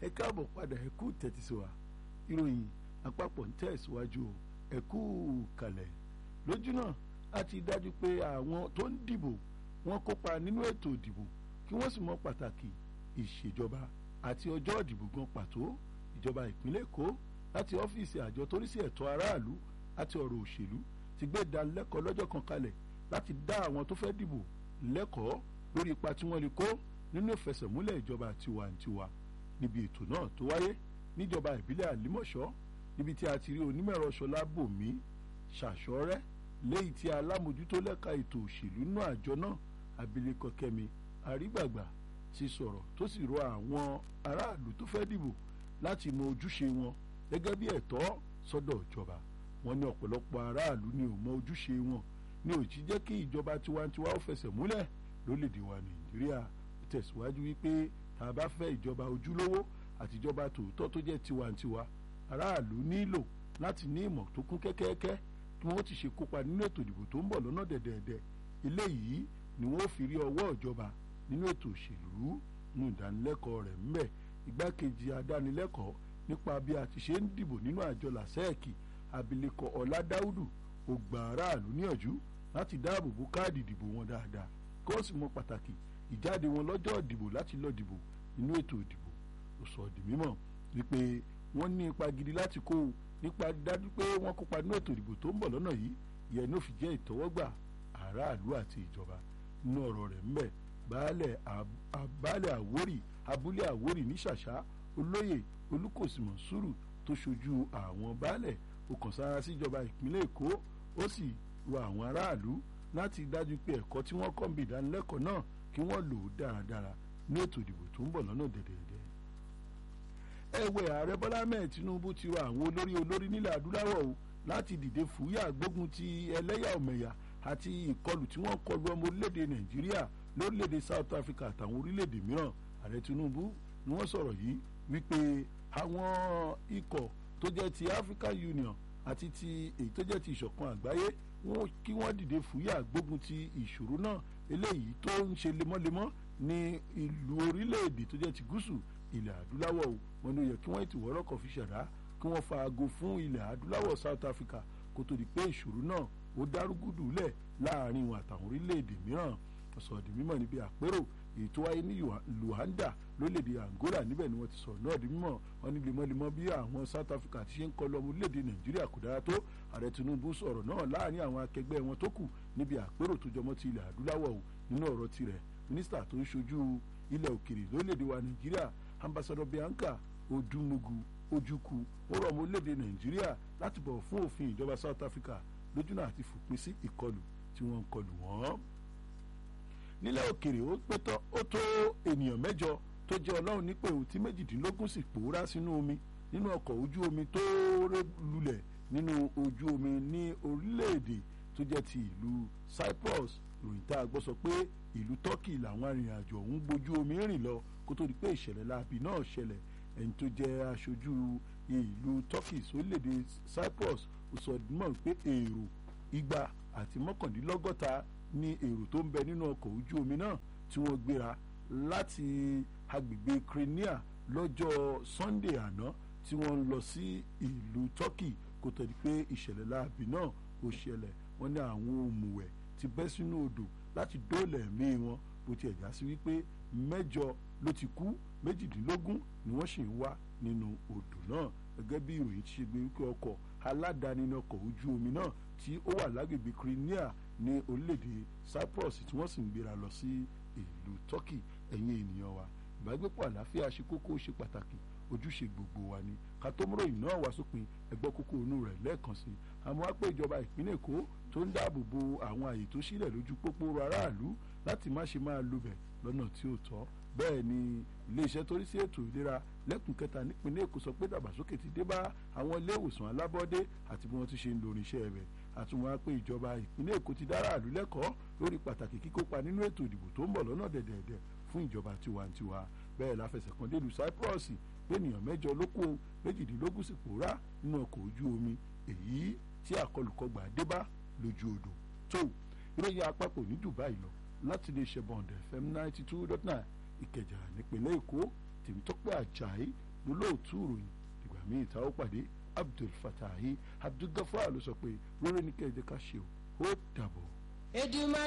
ẹ káàbọ̀ padà ẹ kú tẹ́tí sí wa ìròyìn àpapọ̀ ń tẹ̀síwájú ẹ kú kalẹ̀ lójú náà a ti dájú pé àwọn tó ń dìbò wọ́n kópa nínú ètò ìdìbò kí wọ́n sì mọ pàtàkì ìṣèjọba àti ọjọ́ ìdìbò gan pàtó ìjọba ìpínlẹ̀ èkó láti ọ́fíìsì àjọ tó rí sí ẹ̀tọ́ aráàlú àti ọ̀rọ̀ òṣèlú ti gbé ìdánilẹ́kọ̀ọ́ lọ́jọ́ kan kalẹ̀ láti dá àwọn tó fẹ́ dìbò lẹ́kọ̀ọ́ lórí ipa tí wọ́n lè kó nínú ìfẹsẹ̀múlẹ̀ ìjọba tiwantiwa níbi ètò náà tó wáyé níjọba ìbílẹ̀ àlímọ̀ṣọ́ níbi tí a ti rí onímọ̀ẹ̀rọ ṣọlá bòmí ṣàṣọrẹ́ lẹ́yìn tí alámòjútó lẹ́ka ètò òṣèlú náà àjọ náà abilékọ kẹ́mi àrígbàgbà ti sọ̀rọ̀ tó sì rọ àwọn aráàlú tó fẹ́ dìbò láti mọ ojúṣe wọn gẹ́gẹ́ bí ẹ̀tọ́ sọ́dọ̀ ìjọba wọn ní ọ̀pọ̀lọpọ̀ aráàlú ni ò mọ ojúṣe wọn ní òjì jẹ́ kí ìjọba tiwantiwa ó fẹsẹ̀ múlẹ̀ lórílẹ̀‐èdè wa nàìjíríà tẹ̀síwájú wípé tá a bá fẹ́ ìjọba ojúlówó àti ìjọba tòótọ́ tó jẹ́ tiwantiwa aráàlú nílò láti ní ìmọ̀ tó kún kẹ́kẹ́kẹ́ tí wọ́n ti ṣe kópa nínú ètò ìdìbò tó ń bọ̀ lọ́nà dẹ̀dẹ̀dẹ̀ eléyìí ni wọ́n fi rí ọwọ́ ìjọba nínú ètò òṣèlú nínú ìdánilẹ́kọ̀ọ́ rẹ̀ ńbẹ̀ igbákejì adánilẹ́kọ̀ọ́ nípa bí a ti ṣe ń dìbò nínú àjọ làṣẹ́ẹ̀kì abilékọ ọ̀làdáúdù ó gba aráàlú níyànjú láti dáàbò bo káàdì ìdìbò wọn dáadáa kí wọ́n sì mọ pàtàkì ìjáde wọn lọ́jọ́ ìdìbò láti lọ dìbò nínú ètò ìdìbò ó sọ di mímọ̀ wípé wọ́n ní ipa gidi láti kó o nípa dájú pé wọ́n kópa nínú ètò ìdìbò tó ń bọ̀ lọ́nà yìí ìyẹn ní ó fi jẹ́ ìtọ́wọ́gbà aráàlú àti ìjọba nínú ọ̀rọ̀ rẹ̀ ńbẹ̀ baálẹ̀ baálẹ̀ àwórì abúlé àwórì ní ṣàṣà olóyè olùkòsìmọ̀ sùúrù tó ṣojú àwọn baálẹ̀ ó kàn sára síjọba ìpínlẹ̀ èkó ó sì rọ àwọn aráàlú láti dájú pé ẹ̀kọ́ tí wọ́n kọ́ ń bí ìdánilẹ́kọ̀ọ́ náà kí wọ́n lò ó dáradára ní ètò ìdìbò tó ń bọ̀ lọ́nà dẹ̀dẹ̀dẹ̀. ẹ̀wẹ̀ ààrẹ bọ́lá mẹ́ẹ̀ tinubu ti rọ àwọn olórí olórí nílẹ̀ adúláwọ̀ o láti dìde fúyà gbógun ti ẹlẹ́yàmẹ̀yà àti ìkọlù tí wọ́n kọlu ọmọ orílẹ̀-èdè nàìjíríà lórílẹ̀-èdè south africa àtàwọn orílẹ̀-èdè mìíràn ààrẹ tinubu ni wọ́n sọ̀rọ̀ yìí wípé àwọn ikọ̀ tó jẹ́ ti african union àti ti èyí tó jẹ́ ti ìṣọ̀kan àgbáyé wọn kí wọ́n dìde fúyà gbógun ti ìṣòro náà eléyìí tó ń ṣe lemọ́lemọ́ ní ìlú orílẹ̀-èdè tó jẹ́ ti gúúsù ilẹ̀ adúláwọ̀ o wọn ló yẹ kí wọ́n ti wọ́rọ́kọ̀ fi ṣẹ̀dá kí wọ́n fa aago fún ilẹ̀ adúláwọ̀ south africa kó tó di pé ìṣòro náà ó dárúgúdù lẹ̀ láàrin wọn àtàwọn orílẹ̀-èdè mìíràn sọ̀rọ̀ di mímọ̀ níbi àpérò èyí tó wáyé ní luanda lórílẹ̀‐èdè angola níbẹ̀ ni wọ́n ti sọ̀rọ̀ náà di mímọ̀ wọn ní lemọ́lemọ́ bí àwọn south africa ti ṣe ń kọ́ lọ́mọ orílẹ̀‐èdè nàìjíríà kò dára tó ààrẹ tinubu sọ̀rọ̀ náà láàrin àwọn akẹgbẹ́ wọn tó kù níbi àpérò tó jọmọ́ ti ilẹ̀ adúláwọ̀ nínú ọ̀rọ̀ tirẹ̀ mínísítà tó ń ṣojú ilẹ̀ òkèrè lórílẹ̀‐èdè wa nàìjíríà ambassador bianca odumugu ojukwu ó rọ̀ ọmọ orílẹ̀‐èdè nàìjíríà láti bọ̀ fún òfin ìjọba south africa lójúnà àti fòpin sí ìkọlù tí wọ́n ń kọlù wọ́n nílẹ̀ òkèrè ó pétọ́ ó tó ènìyàn mẹ́jọ tó jẹ́ ọlọ́run nípò tí méjìdínlógún sì pòórá sínú omi nínú ọkọ̀ ojú omi tó ré lulẹ̀ nínú ojú omi ní orílẹ̀-èdè tó jẹ́ ti ìlú cyprus ìròyìn tá a gbọ́ sọ pé ìlú turkey làwọn arìnrìn-àjò ọ̀hún gbójú omi rìn lọ kó tó di pé ìṣẹ̀lẹ̀ láabi náà ṣẹlẹ̀ ẹni tó jẹ́ aṣojú ìlú turkey sórílẹ̀-èdè cyprus ó sọ mọ́ pé èrò igba àti mọ́kàndínlọ́gọ́ta ní èrò tó ń bẹ nínú ọkọ̀ ojú omi náà tí wọ́n gbéra láti agbègbè crimea lọ́jọ́ sunday àná tí wọ́n ń lọ sí ìlú turkey kó tó di pé ìṣẹ̀lẹ̀ láabi náà ó ṣẹlẹ̀ wọ́n ní àwọn òmùwẹ̀ ti bẹ́ sínú odò láti dóòlà ẹ̀mí wọn bó tiẹ̀ já sí wípé mẹ́jọ ló ti kú méjìdínlógún ni wọ́n sì ń wá nínú odò náà gẹ́gẹ́ bí ìròyìn ti ṣe gbé wípé ọkọ̀ aládàáni ní ọkọ̀ ojú omi náà tí ó wà lágbègbè crimea ní orílẹ̀-èdè cyprus tí wọ́n sì ń gbéra lọ sí ìlú turkey ẹ̀yin ènìyàn wa ìbágbépọ̀ àlàáfíà ṣe kókó ṣe pàtàkì ojúṣe gbogbo wa ni ká tó múrò yìí náà wá sópin ẹgbọ́ kókó inú rẹ̀ lẹ́ẹ̀kan sí àmọ́ wá pé ìjọba ìpínlẹ̀ èkó tó ń dáàbò bo àwọn àyè tó sílẹ̀ lójú pópó aráàlú láti má ṣe máa lobẹ̀ lọ́nà tí ó tọ́ bẹ́ẹ̀ ni iléeṣẹ́ tó rí sí ètò ìlera lẹ́kùn kẹta nípínlẹ̀ èkó sọ pé dàgbàsókè ti dé bá àwọn ilé ìwòsàn alábọ́dé àti bí wọ́n ti ṣe ń lo irinṣẹ́ rẹ̀ àtúnwá pé ìjọba ìpínlẹ̀ èkó ti dára àlú lẹ́kọ̀ọ́ lórí pàtàkì kíkópa nínú ètò ìdìbò tó ń bọ̀ lọ́nà dẹ̀dẹ̀dẹ̀ fún ìjọba tiwantiwa bẹ́ẹ̀ láfẹsẹ̀ kan délùú cyprus pé ènìyàn mẹ́jọ ló kó méjìdínlógún sì pòórá nínú ọkọ̀ ojú omi èyí tí àkọlùkọgbà dé bá lójú odò tó ìròyìn àpapọ̀ ní dubai lọ láti lè ṣe bọ̀ǹdẹ̀ fm ninety two dot nine ìkẹjà nípínlẹ̀ èkó tèmítọ́pẹ́ àjàyí lólóòtú ìròyìn ìgbà míì tá ó pàdé abdul fatahi abdul gafar ló sọ pé rere ní kẹ́ẹ̀jẹ̀ ká ṣe o ó dàbọ̀. Èdùmàrè